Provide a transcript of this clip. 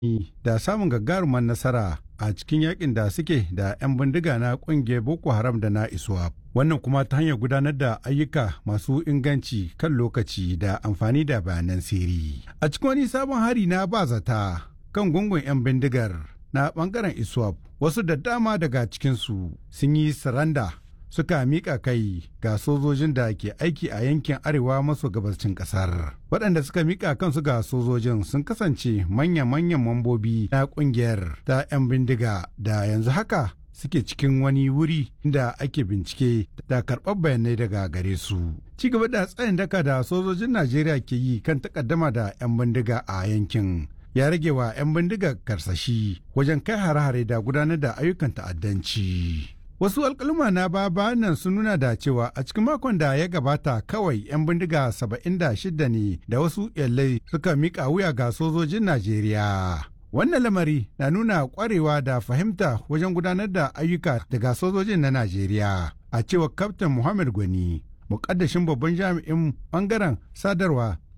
da samun gagarumar nasara a cikin yakin da suke da 'yan bindiga na kungiyar boko haram da na iswap wannan kuma ta hanyar gudanar da ayyuka masu inganci kan lokaci da amfani da bayanan sirri a cikin wani sabon hari na ba zata kan gungun 'yan bindigar na bangaren iswap wasu da dama daga cikinsu sun yi saranda suka miƙa kai ga sojojin da ke aiki a yankin arewa maso gabashin ƙasar. Waɗanda suka miƙa kansu ga sojojin sun kasance manya-manyan mambobi na ƙungiyar ta 'yan bindiga da yanzu haka suke cikin wani wuri da ake bincike da karɓar bayanai daga gare su. Ci gaba da tsayin daka da sojojin Najeriya ke yi kan takaddama da 'yan bindiga a yankin. ya rage wa 'yan bindiga karsashi wajen kai hare-hare da gudanar da ayyukan ta'addanci. Wasu alkaluma na baba nan sun nuna da cewa a cikin makon da ya gabata kawai 'yan bindiga 76 ne da wasu yallai suka mika wuya ga sojojin Najeriya. Wannan lamari na nuna kwarewa da fahimta wajen gudanar da ayyuka daga sojojin na Najeriya. A cewar Kaftin Muhammad Gwani, mukaddashin babban jami'in bangaren sadarwa